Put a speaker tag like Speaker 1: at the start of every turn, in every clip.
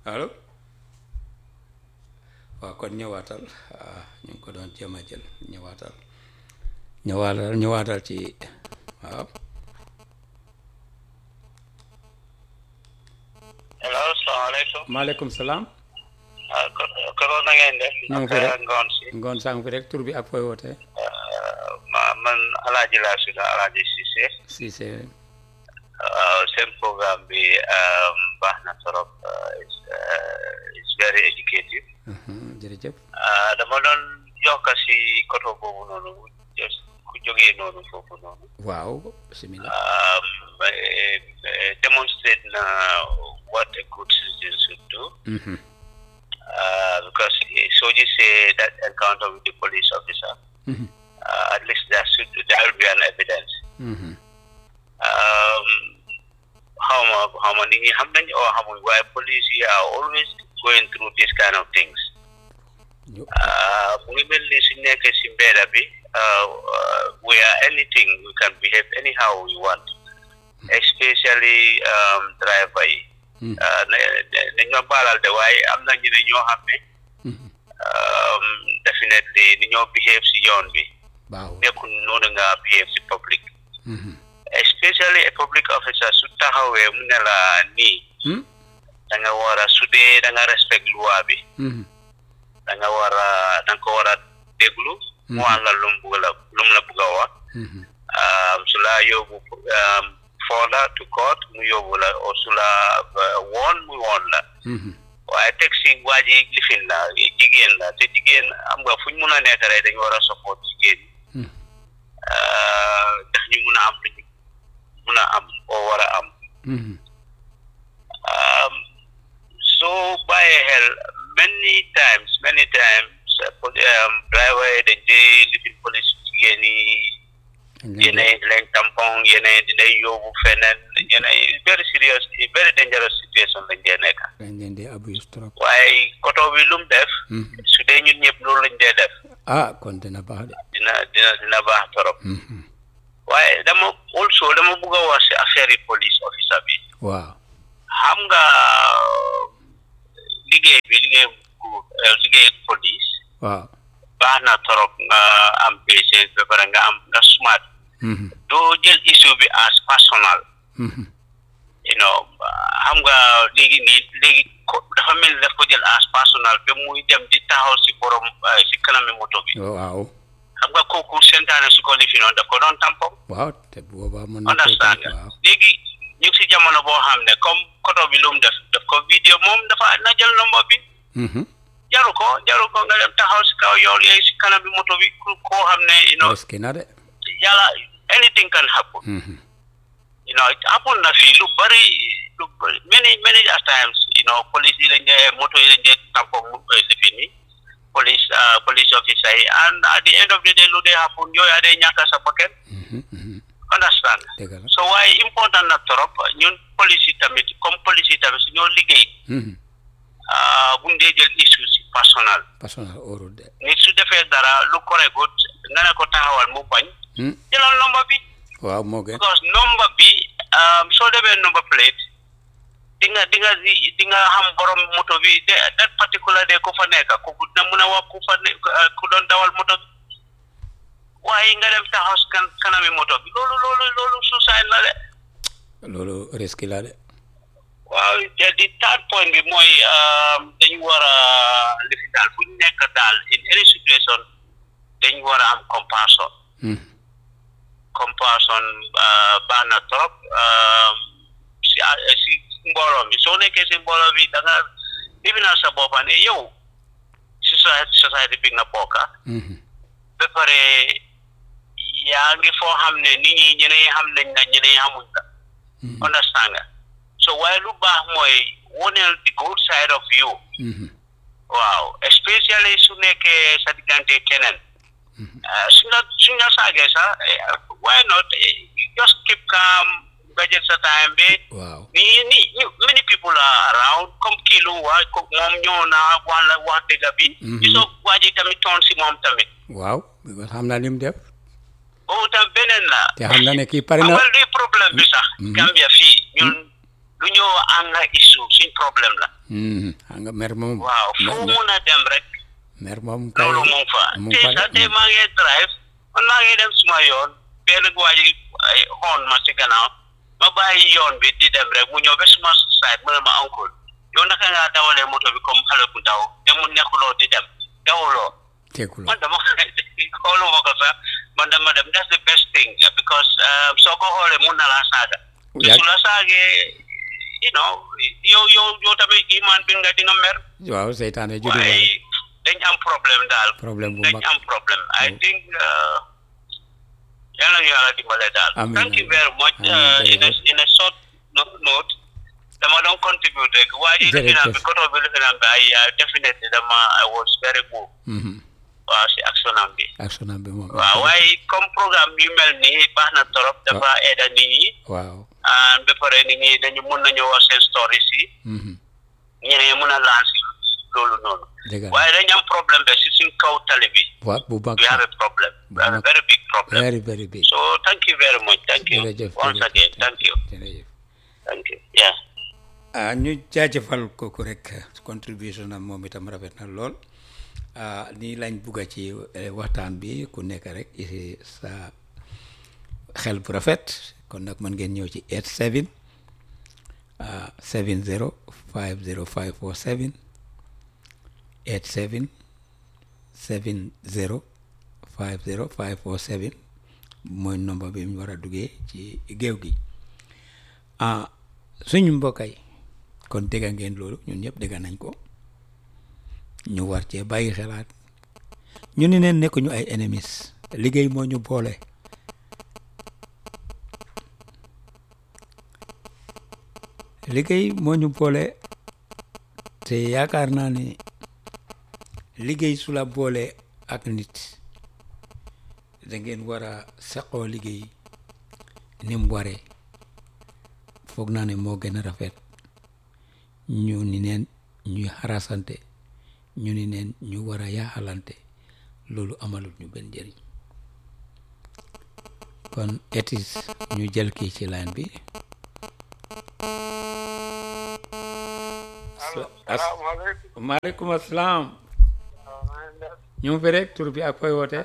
Speaker 1: allo waaw kon ñëwaatal ah ñu ngi ko doon jéem a jël ñëwaatal ñëwaatal ñëwaatal ci waaw
Speaker 2: hello salaamaaleykum
Speaker 1: maaleykum salaam
Speaker 2: ah koro na ngeen def
Speaker 1: ñu ngi fi rek
Speaker 2: ngoon si
Speaker 1: ngoon sang fi rek tur bi ak fooy wootee
Speaker 2: ma man alaaji laa suda alaaji Cissé
Speaker 1: si c'est
Speaker 2: waaw seen programme bi baax na trop it's very educative
Speaker 1: jërëjëf
Speaker 2: Ah, dama doon yokk si koto boobu noonu just ku jógee noonu foofu noonu
Speaker 1: waaw bismillah
Speaker 2: um, eh, eh, demonstrate na what a good citizen should do
Speaker 1: Mhm.
Speaker 2: uh, because eh, so you say that encounter with the police officer
Speaker 1: Mhm.
Speaker 2: uh, at least that should that will be an evidence
Speaker 1: Mhm.
Speaker 2: um, how ma how ma nit ñi xam nañ oo xamuñ waaye police yi are always going through this kind of things
Speaker 1: Ñu-
Speaker 2: uh, mu ngi mel ni suñ nekkee si mbedda bi uh, uh, we are anything we can behave anyhow we want especially um, driver yi
Speaker 1: Mm.
Speaker 2: uh, ne- ne- nañ ma baalal de waaye am na ñu ne ñoo xam ne
Speaker 1: Mhm.
Speaker 2: um, definitely ni ñoo behave si yoon bi
Speaker 1: baaxul
Speaker 2: nekkul noonu nga behave si public
Speaker 1: Mhm.
Speaker 2: especially a public officer su taxawee mu ne la nii
Speaker 1: Hmm?
Speaker 2: da nga war a su dee da nga respect loi bi
Speaker 1: Mhm.
Speaker 2: da nga war a da nga ko war a déglu mu wax la lu mu bugg la lu mu la bugg a wax
Speaker 1: Mhm.
Speaker 2: um, su la yóbbu um, foola to court mu yóbbu la o su la uh, woon mu woon la
Speaker 1: Mhm.
Speaker 2: waaye teg si waa ji lifin la jigéen la te jigéen am nga fu ñu mun a nekk rek dañu war a support jigéen ñi
Speaker 1: Mhm.
Speaker 2: uh, ndax ñu mun a am lu ñu mun a am oo war a am
Speaker 1: Mhm.
Speaker 2: um, so bàyyi xel many times many times uh, poli- um, driver yi dañ dee lifin police jigéen yi
Speaker 1: Dañ leen di-
Speaker 2: yeneen di leen tampon yeneen di lay yóbbu feneen yeneen very serious very dangerous situation lañ dee nekk
Speaker 1: dañ leen di abuse trop
Speaker 2: waaye koto bi lu mu def
Speaker 1: Mhm.
Speaker 2: su dee ñun ñëpp loolu lañ dee def
Speaker 1: ah kon dina baax de
Speaker 2: dina dina dina baax torop
Speaker 1: Mhm.
Speaker 2: waaye dama also dama bugg a wax si affaire yi police officer bi
Speaker 1: waaw
Speaker 2: xam nga liggéey bi liggéey bu eh, liggéey police
Speaker 1: waaw
Speaker 2: baax na torop nga am patience ba pare nga am nga smart
Speaker 1: Mhm.
Speaker 2: doo jël issue bi as personal
Speaker 1: Mhm.
Speaker 2: you know xam nga léegi nii léegi ko dafa mel ni daf ko jël as personal ba muy dem di taxaw si borom eh, si kanami moto bi
Speaker 1: waaw
Speaker 2: xam nga kooku sentaane su ko lifi noonu daf ko doon tampon
Speaker 1: waaw te boobaa mën na koo
Speaker 2: understand
Speaker 1: def, waaw
Speaker 2: léegi ñu ngi si jamono boo xam ne comme koto bi lu mu def daf ko vidéo moom dafa na jël nomba bi
Speaker 1: Mhm.
Speaker 2: jaru ko jaru ko nga dem taxaw si kaw yoon yeeg si kanam bi moto bi ku koo xam ne you know
Speaker 1: risque na de
Speaker 2: yàlla anything can happen
Speaker 1: Mhm.
Speaker 2: you know it happen na fii lu bari lu bari many many a times you know police yi dañ dee moto yi dañ dee tampo mu lifi ni police uh, police officer yi and at the end of the day lu dee happen yooyu a dee ñàkk sa bakkan
Speaker 1: Mhm. Mhm.
Speaker 2: understand
Speaker 1: dëgg la
Speaker 2: so waaye important na trop ñun police yi tamit comme police yi tamit su ñoo liggéey
Speaker 1: Mhm.
Speaker 2: ah, buñ dee jël issue si personnel
Speaker 1: personnel óorul de
Speaker 2: nit su defee dara lu correct nga ne ko taxawal mu bañ
Speaker 1: Hmm?
Speaker 2: jëlal number bi
Speaker 1: waaw moo gën
Speaker 2: because number bi um, soo demee number plate di nga di nga di di nga xam borom moto bi de that particular day ku fa nekk ku na mun a wax ku fa ne uh, ku doon dawal moto bi waaye nga dem taxaw si kan kanami moto bi loolu loolu loolu suicide la de
Speaker 1: loolu risque la de
Speaker 2: waaw te di third point bi mooy um, dañu war a lifi daal fu ñu nekk daal in any situation dañu war a am compassion
Speaker 1: Mhm.
Speaker 2: compassion uh, baax na trop um, si a- si mbooloo mi soo nekkee si mbooloo bi da nga lifi naa sa boppa ne yow si society society bi nga bokka
Speaker 1: Mhm.
Speaker 2: ba pare yaa ngi foo xam ne nit ñi ñeneen ñi xam nañ la ñeneen ñi xamuñ la
Speaker 1: Mhm.
Speaker 2: understand nga so waaye lu baax mooy woneel the good side of you
Speaker 1: Mhm.
Speaker 2: waaw especially su nekkee sa diggante keneen ah, su la su la saagee sax eh, why not eh, just keep calm nga jël sa time bi
Speaker 1: waaw
Speaker 2: ni ni ñu- many people are around comme kii lu waa ko moom ñëw na wax la wax dëgg bi
Speaker 1: Mhm.
Speaker 2: gisoo waa ji tamit toon si moom tamit
Speaker 1: waaw because xam naa li mu def
Speaker 2: boobu tam beneen la
Speaker 1: te xam na ne kii pare na
Speaker 2: awal luy problème bi sax
Speaker 1: Mhm.
Speaker 2: Gambia fii ñun lu ñëw anga issue suñ problème la
Speaker 1: Mhm. xam nga mer moom
Speaker 2: waaw fu
Speaker 1: mer-
Speaker 2: mu mun a dem rek
Speaker 1: mer moom kay
Speaker 2: loolu mu ngi fa
Speaker 1: mu
Speaker 2: tey
Speaker 1: ngi fa
Speaker 2: sax
Speaker 1: de.
Speaker 2: tey maa ngi drive man maa ngi dem suma yoon benn waa ji ay xoon ma si gannaaw ma bàyyi yoon bi di dem rek mu ñëw ba suma side mu ne ma uncle yow naka ngaa dawalee moto bi comme xale bu ndaw te mu nekkuloo di dem dawuloo
Speaker 1: teekuloo
Speaker 2: man dama xooluma ko sax man dama dem that's the best thing because um, soo ko xoolee mun na laa saaga te
Speaker 1: Yaa-
Speaker 2: su la saagee you know yow yow yow tamit iman bi nga di nga mer
Speaker 1: waaw seytaane juddu
Speaker 2: waaye dañ am problème daal
Speaker 1: problème bu
Speaker 2: dañ
Speaker 1: mag
Speaker 2: am problème I
Speaker 1: Mm.
Speaker 2: think uh, yal na ñu yàlla dimbale daal
Speaker 1: Amiin,
Speaker 2: thank you
Speaker 1: amiin.
Speaker 2: very much
Speaker 1: Amiin,
Speaker 2: uh, in a
Speaker 1: jërëjëf.
Speaker 2: in a short no- note dama doon contribute rek waa ji
Speaker 1: Jërëjëf.
Speaker 2: lifinam bi koto bi lifinam bi ay uh, definitely dama I was very moved
Speaker 1: Mhm.
Speaker 2: waaw si action am bi
Speaker 1: action am bi moom
Speaker 2: waaw waaye comme programme yu mel nii baax na torop dafa aida nit ñi
Speaker 1: waaw
Speaker 2: ah ba pare nit ñi dañu mun nañu wax seen stories yi
Speaker 1: Mhm.
Speaker 2: ñeneen mun a lancer loolu noonu
Speaker 1: dëgg la
Speaker 2: waaye dañu am problème be si suñ kaw tali bi
Speaker 1: waaw bu mag
Speaker 2: we have a problem we have a very big problem
Speaker 1: very very big
Speaker 2: so thank you very much thank you
Speaker 1: jërëjëf
Speaker 2: once
Speaker 1: jërëjëf,
Speaker 2: again thank you
Speaker 1: jërëjëf
Speaker 2: thank you yeah
Speaker 1: ah ñu jaajëfal kooku rek contribution am moom itam rafet na lool ah nii lañ bugga ci eh, waxtaan bi ku nekk rek isi sa xel bu rafet kon nag mën ngeen ñëw ci 87 ah 70 50547 87 70 50547 mooy nombre bi ñu war a duggee ci géew gi ah suñu mbokkay kon dégga ngeen loolu ñun ñëpp dégga nañ ko ñu war cee bàyyi xelaat ñu ni neen nekkuñu ay ennemis liggéey moo ñu boole liggéey moo ñu boole te yaakaar naa ni liggéey su la boole ak nit da ngeen war a seqoo liggéey ni mu waree foog naa ne moo gën a rafet ñu ni neen ñuy xarasante ñu ni neen ñu war a yaaxalante loolu amalut ñu benn njëriñ kon etis ñu jël kii ci line bi
Speaker 3: salaamaaleykum.
Speaker 1: maaleykum asalaam
Speaker 3: waaw maa ngi def
Speaker 1: ñu ngi fi rek tur bi ak koy woote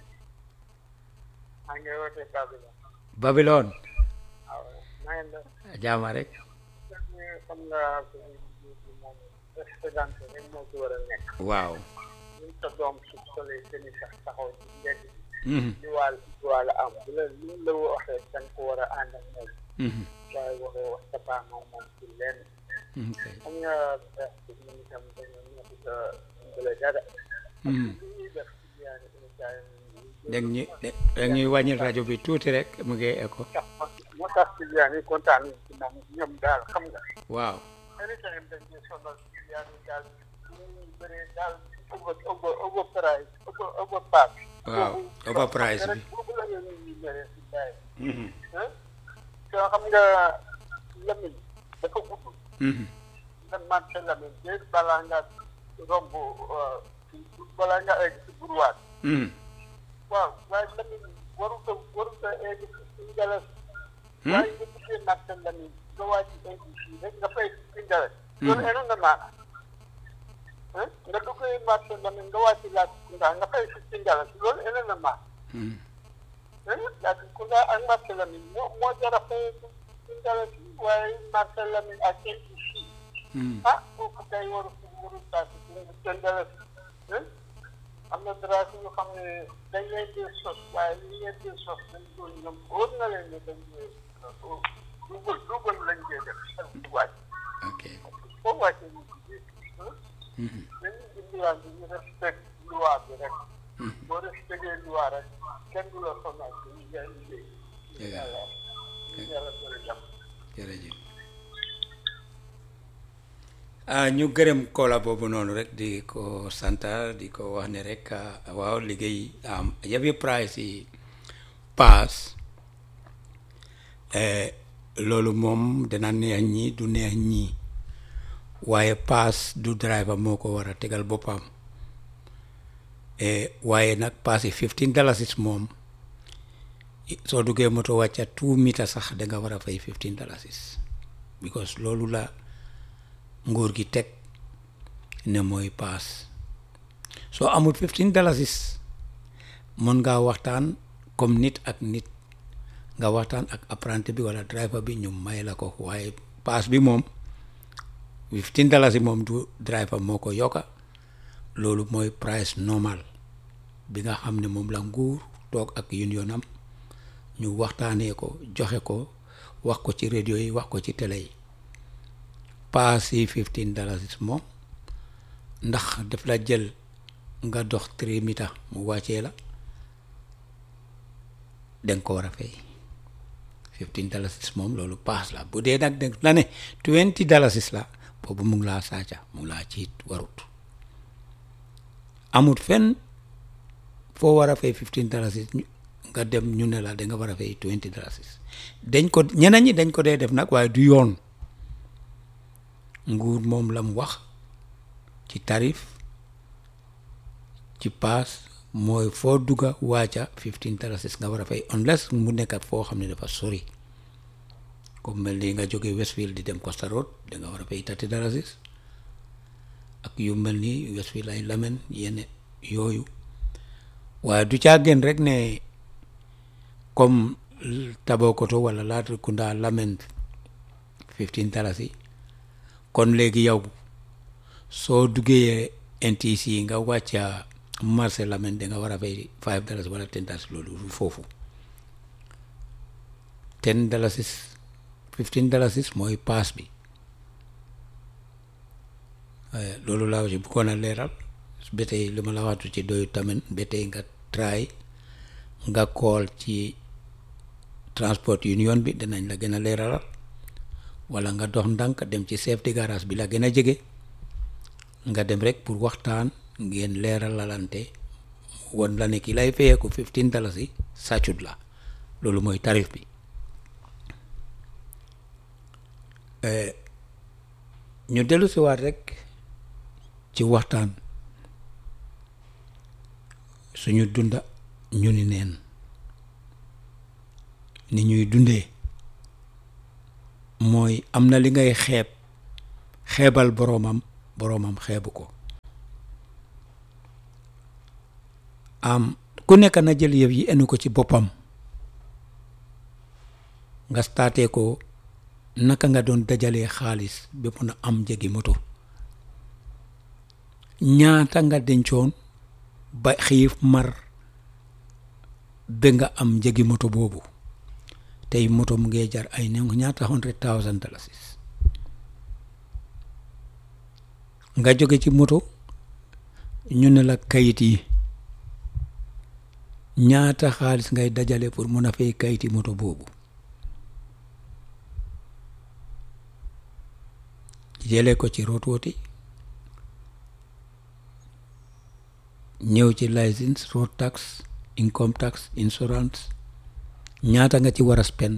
Speaker 3: maa ngi wootee Babila.
Speaker 1: Babylone
Speaker 3: waaw maa ngi def
Speaker 1: jaama rek
Speaker 3: xam nga moom président rek moo ci war a nekk.
Speaker 1: waaw
Speaker 3: ñun sa doom su solee seen i sax taxaw ci mbedd
Speaker 1: Mhm,
Speaker 3: li waal li waal am bu la li la waxee da nga ko war a ànd ak moom
Speaker 1: mhm,
Speaker 3: waaye waroo wax sa baa moom moom ci lenn
Speaker 1: mhm, kay.
Speaker 3: xam nga ñun itam dañoo nekk sa dimbale dara.
Speaker 1: Mhm.
Speaker 3: li ñuy def ci yaani émission yi
Speaker 1: dégg ñu dégg ñuy wàññil rajo bi tuuti rek mu ngi écho
Speaker 3: tax moo tax ci yaani kontaan nañ ci moom ñoom daal xam nga
Speaker 1: waaw
Speaker 3: anytime dañ ñu sonal ci yaani daal ñu bëree daal over over over price over over pass
Speaker 1: waaw overprice bi
Speaker 3: boobu la ñu ñu bëree ci bàyyi
Speaker 1: Mhm,
Speaker 3: ah soo xam nga lamiñ dafa gudd
Speaker 1: mhm,
Speaker 3: nga marché lamiñ te balaa nga romb balaa nga egg ci burwaat
Speaker 1: mhm.
Speaker 3: waaw waaye lamiñ warut a warut a egg ci ngalas
Speaker 1: Hmm?
Speaker 3: waaye nga duggee marché lamiñ nga wàcc egg fii rek nga fay ci ngalas loolu enu na maana ah nga duggee marché lamiñ nga wàcc laaj kunda nga fay ci ngalas loolu enu na maana
Speaker 1: Mhm,
Speaker 3: laaj kunda ak marché lamiñ moo moo jar a fay ci ngalas waaye marché lamiñ ak egg fii
Speaker 1: mhm.
Speaker 3: ah kooku kay waru waru tax seen ngalas am na dara yu xam ne dañ leen di sos waaye li leen di sos dañ doon ñoom wóor na leen ne dañ koy dugal dugal lañ koy def ak wàcc
Speaker 1: ok
Speaker 3: foo wàccee ñu tuddee
Speaker 1: Mhm,
Speaker 3: dañu indiwaan bi ñu respect loi bi rek
Speaker 1: mhm.
Speaker 3: boo respecté loi rek kenn du la sonal ci ñu ngay liggéey
Speaker 1: Dëgg la.
Speaker 3: yàlla ñu yàlla bëri jàmm
Speaker 1: jërëjëf ah ñu gërëm koola boobu noonu rek di ko santa di ko wax ne rek ah, waaw liggéey am yabi price yi paas eh, loolu moom dina neex ñi du neex ñi waaye paas du driver moo ko war a tegal boppam eh, waaye nag paas yi 15 dalasis moom soo duggee moto wàcca two meters sax da nga war a fay 15 dalasis because loolu la nguur gi teg ne mooy paas soo amul fifteen dalasis mën ngaa waxtaan comme nit ak nit nga waxtaan ak apprenti bi wala driver bi ñu may la ko waaye paas bi moom fifteen dalasi moom du driver moo ko yokka loolu mooy price normal bi nga xam ne moom la nguur toog ak unionam ñu waxtaanee ko joxe ko wax ko ci radio yi wax ko ci télé yi paas yi fifteen dalasis moom ndax daf la jël nga dox trois mita mu wàccee la danga ko war a fay fifteen dalasis moom loolu paas la bu dee nag danga la ne twenty dalasis la boobu mu ngi laa saaca mu ngi laa ciit warut amut fenn foo war a fay fifteen dalasis nga dem ñu ne la da nga war a fay twenty dalasis dañ ko ñeneen ñi dañ ko dee def nag waaye du yoon nguur moom la mu wax ci tarif ci paas mooy foo dugga waaca fifteen dalasis nga war a fay unless mu nekkat foo xam ne dafa sori comme mel ni nga jóge Westfield di dem Costa Road da nga war a fay thirty dalasis ak yu mel ni Westfield ay Lamen yenn yooyu waaye du caa gën rek ne comme Tabokoto wala Latrikunda Lamen fifteen dalasi kon léegi yow soo duggee NTC nga wàcca marché Lamen da nga war a fay five dalasi wala ten dalasi loolu foofu ten dalasis fifteen dalasis mooy paas bi loolu laa ci bëggoon a leeral ba tey li ma la waxtu ci doyu tamit ba tey nga try nga kool ci transport union bi dinañ la gën a leeralal wala nga dox ndànk dem ci chef de garage bi la gën a jege nga dem rek pour waxtaan ngeen leeralalante won la ne ki lay fayee ko fifteen dalasi sàccut la loolu mooy tarif bi ñu dellu si waat rek ci waxtaan suñu dunda ñu ni neen ni ñuy dundee mooy am na li ngay xeeb xeebal boroomam boroomam xeebu ko am ku nekk na jël yëf yi enu ko ci boppam nga staatee ko naka nga doon dajalee xaalis ba mun a am njëgi moto ñaata nga dencoon ba xiif mar ba nga am njëgi moto boobu tey moto mu ngi jar ay ne ñaata hundred thousand dalasis nga jóge ci moto ñu ne la kayit yi ñaata xaalis ngay dajale pour mun a fay kayiti moto boobu jëlee ko ci rotooti ñëw ci license road tax income tax insurance ñaata nga ci war a spend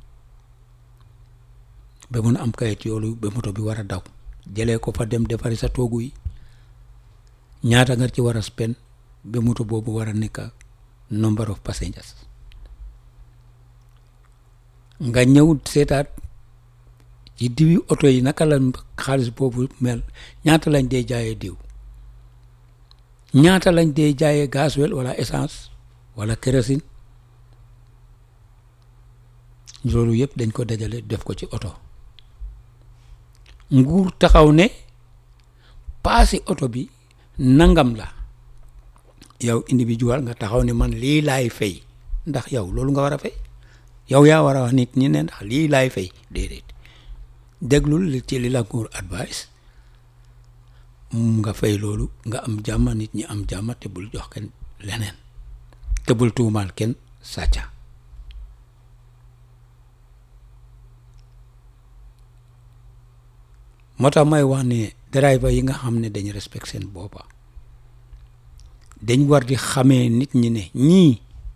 Speaker 1: ba mun a am kayit yoolu ba moto bi war a daw jëlee ko fa dem defari sa toogu yi ñaata nga ci war a spend ba moto boobu war a nekk number of passengers nga ñëw seetaat ci diwi oto yi naka la xaalis boobu mel ñaata lañ dee jaayee diw ñaata lañ dee jaayee gasoil wala essence wala kérosine loolu yëpp dañ ko dajale def ko ci oto nguur taxaw ne paasi oto bi nangam la yow individual nga taxaw ne man lii laay fay ndax yow loolu nga war a fay yow yaa war a wax nit ñi ne ndax lii laay fay déedéet déglul li ci li la nguur advice nga fay loolu nga am jàmm nit ñi am jàmm te bul jox kenn leneen te bul tuumaal kenn sàcca moo tax may wax ne driver yi nga xam ne dañ respect seen boppa dañ war di xamee nit ñi ne ñii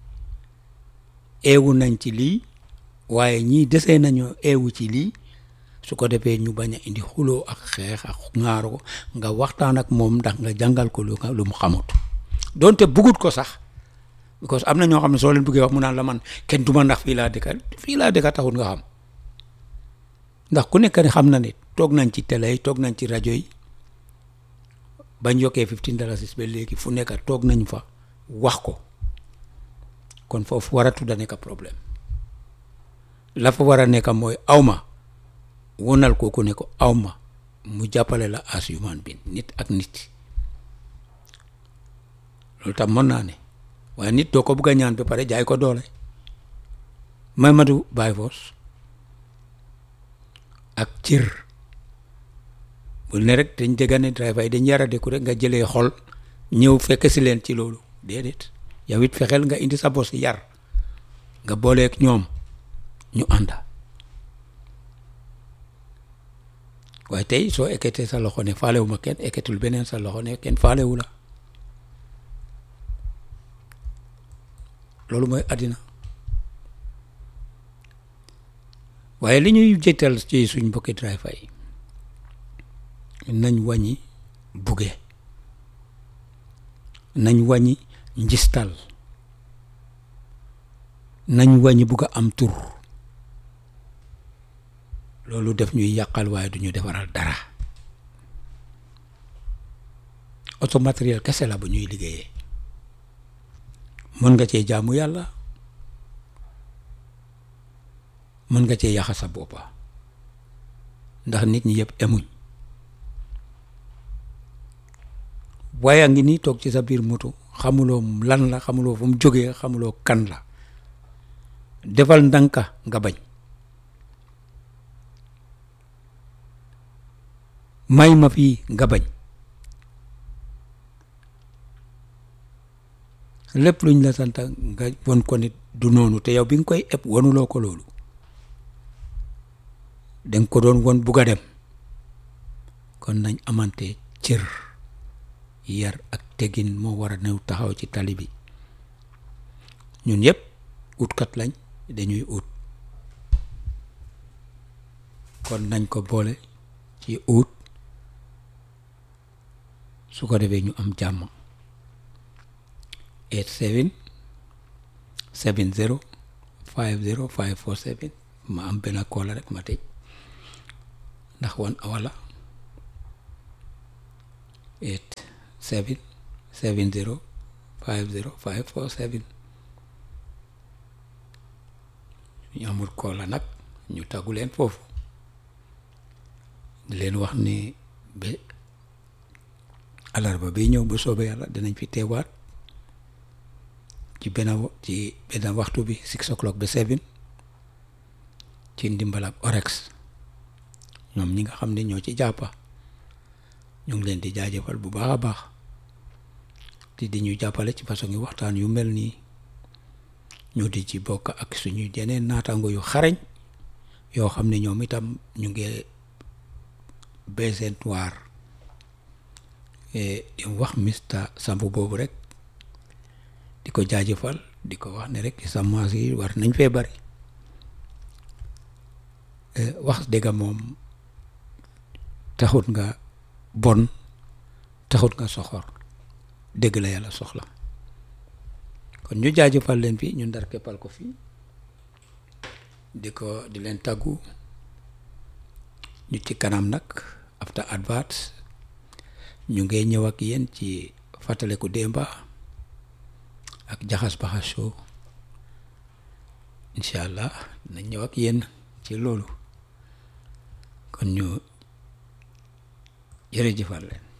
Speaker 1: eewu nañ ci lii waaye ñii desee nañoo eewu ci lii su ko defee ñu bañ a indi xuloo ak xeex ak ŋaaro nga waxtaan ak moom ndax nga jàngal ko lu lu mu xamut doonte bugut ko sax because am na ñoo xam ne soo leen bëggee wax mu naan la man kenn duma ndax fii laa dëkka fii laa dëkka taxut nga xam ndax ku nekk ne xam na ne toog nañ ci télé yi toog nañ ci rajo yi bañ yokkee fifteen dalasis ba léegi fu nekk toog nañ fa wax ko kon foofu waratu da nekk problème la fa war a nekk mooy awma wonal kooku ne ko awma mu jàppale la as human being nit ak nit loolu tam mën naa ne waaye nit doo ko bugg a ñaan ba pare jaay ko doole Mamadou Baye Foss ak cër bul ne rek dañ dégga ne driver yi dañ yara deku rek nga jëlee xol ñëw fekk si leen ci loolu déedéet yow it fexeel nga indi sa bos yar nga booleeg ñoom ñu ànda waaye tey soo ekkatee sa loxo ne faalewu ma kenn ekkatul beneen sa loxo ne kenn faalewu la loolu mooy àddina waaye li ñuy jëttal ci suñ mbokki driver yi nañ wàññi buge nañ wàññi njistal nañ wàññi bugg a am tur loolu def ñuy yàqal waaye du ñu defaral dara auto matériel kese la bu ñuy liggéeyee mën nga cee jaamu yàlla mën nga cee yàqa sa boppa ndax nit ñi yëpp emuñ waaye a ngi nii toog ci sa biir moto xamuloo lan la xamuloo fu mu jógee xamuloo kan la defal ndànka nga bañ may ma fii nga bañ lépp luñ la sant nga won ko nit du noonu te yow bi nga koy ëpp wonuloo ko loolu danga ko doon won bugg a dem kon nañ amante cër yar ak tegin moo war a new taxaw ci tali bi ñun yëpp utkat lañ dañuy ut kon nañ ko boole ci ut su ko defee ñu am jàmm eight seven seven zero five zero five four seven ma am benn koola rek ma tëj ndax wan wala eight seven seven zero five zero five four seven ñu amul koola nag ñu tàggu leen foofu di leen wax ni ba alarba bi ñëw bu soobee yàlla dinañ fi teewaat ci benn ci benn waxtu bi six o'clock ba seven ci ndimbal ak orex ñoom ñi nga xam ne ñoo ci jàppa ñu ngi leen di jaajëfal bu baax a baax te di ñu jàppale ci façon yi waxtaan yu mel nii ñu di ci bokk ak suñu yeneen naataango yu xarañ yoo xam ne ñoom itam ñu ngi baissé waar di wax mista sambu boobu rek di ko jaajëfal di ko wax ne rek semence yi war nañ fee bari wax dëgg moom taxut nga bon taxut nga soxor dëgg la yàlla soxla kon ñu jaajëfal leen fii ñu ndar keppal ko fii di ko di leen tàggu ñu ci kanam nag after advert ñu ngi ñëw ak yéen ci fàttaleku démba ak jaxas baxas show incha allah nañ ñëw ak yéen ci loolu kon ñu jërëjëfal leen